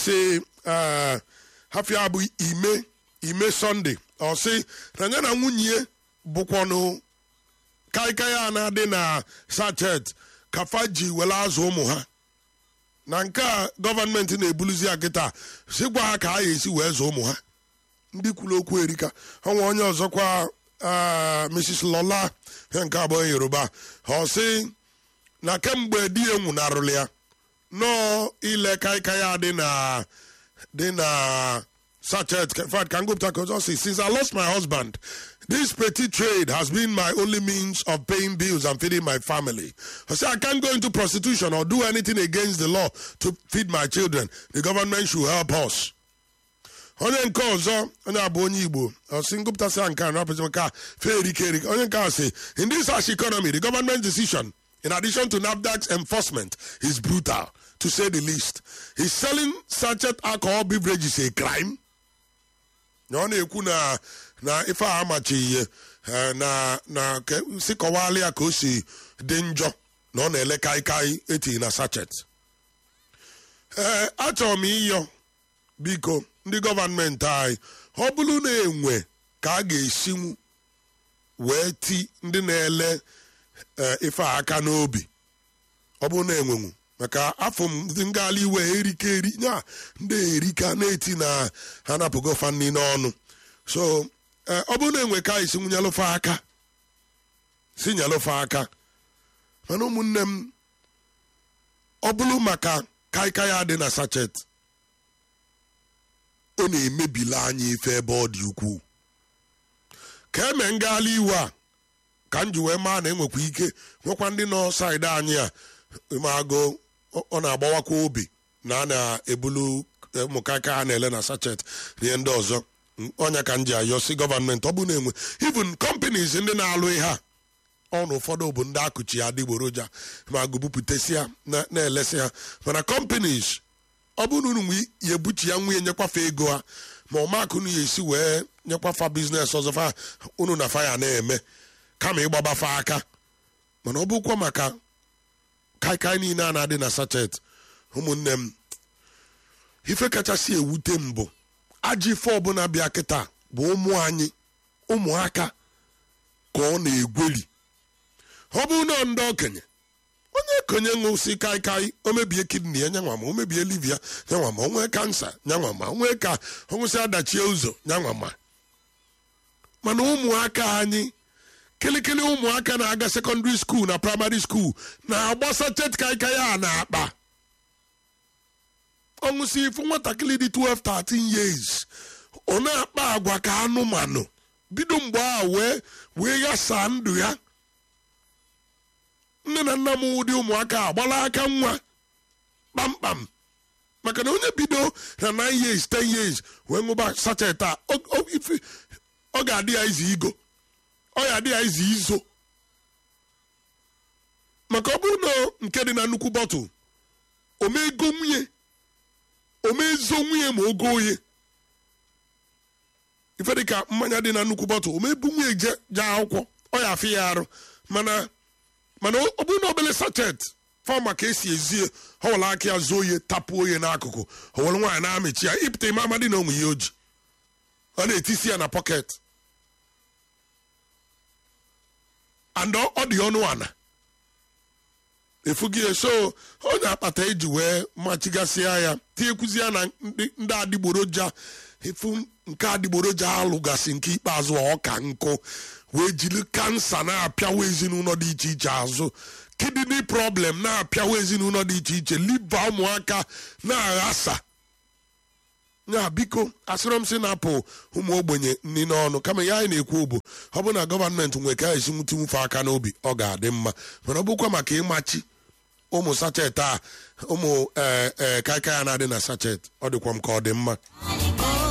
si eh, hafia bụ ime ime sọnde ọ sị na ya na nwunye bụkwanụ kaikai a na-adị na sachet kafa ji were azụ ụmụ ha na nke a gọọmenti na-ebuluzi ya kịta sikwa ha ka a ga-esi wee zụọ ụmụ ha ndị kwuru okwu erika ọnwa onye ọzọkwa ah, mrs lola ihe nke abụọ yoruba ọ sị na kemgbe di ya nwụnarụrụ ya nọọ ile kaikai a dị na dị na sachet in fact can go back and say since i lost my husband this petty trade has been my only means of paying bills and feeding my family i say i can't go into prostitution or do anything against the law to feed my children the government should help us onye nke ọzọ onye abụ onye igbo ọsị ngụpụtasị nke a napụzi nke a fee erike erike onye nke a sị in this harsh economy the government decision in addition to NAFDAC's enforcement is brutal to say the least is selling sachet alcohol beverages a crime na ọ na-ekwu na na ife a amachi ihe eh, na na ka si kọwala ya ka o si dị njọ na ọ na-ele kaikai etinye na sachet ee achọrọ m ịyọ biko ndị gọọmenti anyị ọ bụrụ na enwe ka a ga-esinwu wee ti ndị na-ele eh, ife a aka n'obi ọ bụrụ na enwenwu maka afọ m ndị ngala iwe erike eri nya ndị erika na-eti na ha napụgo fanni n'ọnụ so eh, ọ bụrụ na enwe ka isi nyelụfe aka si nyelụfe aka mana ụmụnne m ọ bụrụ maka kaikai a dị na sachet ọ na-emebila anyị ife ebe ọ dị ukwuu ka eme ngala iwe a ka m ji wee maa na enwekwa ike nwekwa ndị nọ saịdị anyị a magụ ọ na-agbawakwa obi na a na-ebulu ụmụkaka a na-ele na sachet na ihe ndị ọzọ ọnya ka m ji ayọ si gọọmenti ọ bụ na-enwe even companies ndị na-alụ ihe a ọnụ ụfọdụ bụ ndị akụchi adịgboroja ma gụbupụtasị ya na- na-elesi ha mana companies ọ bụrụ na unu ya ebuchi ya nwunye nyekwafe ego ha ma ọmakụnụ ya esi wee nyekwafa biznes ọzọ fa unu na fa ya na-eme kama ịgbabafa aka mana ọ bụkwa maka kaikai niile a na-adị na sachet ụmụnne m ife kachasị ewute m bụ ajọ ife ọbụla bịa kịta bụ ụmụ anyị ụmụaka ka ọ na-egweri ọ bụrụ na ndị okenye onye konye ṅụsi kaikai o mebie kidney ya nyanwa ma o mebie liver ya nyanwa ma o nwee kansa nyanwa ma o nwee ka ọ nwụsị adachie ụzọ nyanwa ma mana ụmụaka anyị kịlịkịlị ụmụaka na-aga sekọndịrị skuul na praịmarị skuul na-agba sachet kaikai a na-akpa ọṅụsị ifu nwatakịrị dị 12 13 years ọ na-akpa agwa ka anụmanụ bido mgbe a wee wee ghasaa ndụ ya nne na nna m ụdị ụmụaka a gbara aka nwa kpamkpam maka na onye bido na 9 years 10 years wee ṅụba sachet a ọ- ọ ife- ọ ga-adị ya izi igo ọ ga-adị ya izi izo maka ọ bụrụ na nke dị na nnukwu bọtụl omego nwunye omezo nwunye ma ogo oye ife dịka mmanya dị na nnukwu bọtụl omebu nwunye je je akwụkwọ ọ ya afị ya arụ mana mana ọ bụrụ na obele sachet fa maka esi ezie ọ were aka ya zuo oye tapụ oye n'akụkụ o were nwaanyị na-amịchi ya ịpụta ime amadi na onwe ya oji ọ na-etisi ya na pọket and ọ ọ dị ọnụ ana efughị ya so onye akpata eji wee machigasịa ya tinyekwuzi ya na ndị ndị adịgboroja efu nke adịgboroja alụgasị nke ikpeazụ a ọka nkụ wee jiri kansa na-apịawa ezinụlọ dị iche iche azụ kidney problem na-apịawa ezinụlọ dị iche iche liva ụmụaka na-aghasa ya biko asịrọ m sị na-apụ ụmụ ogbenye nri n'ọnụ kama ya anyị na-ekwu bụ ọ bụ na gọọmenti nwere ka esi nwute nwufe aka n'obi ọ ga-adị mma mana ọ bụkwa maka ịmachi ụmụ sachet a ụmụ ee ee kaikai a na-adị na sachet ọ dịkwa m ka ọ dị mma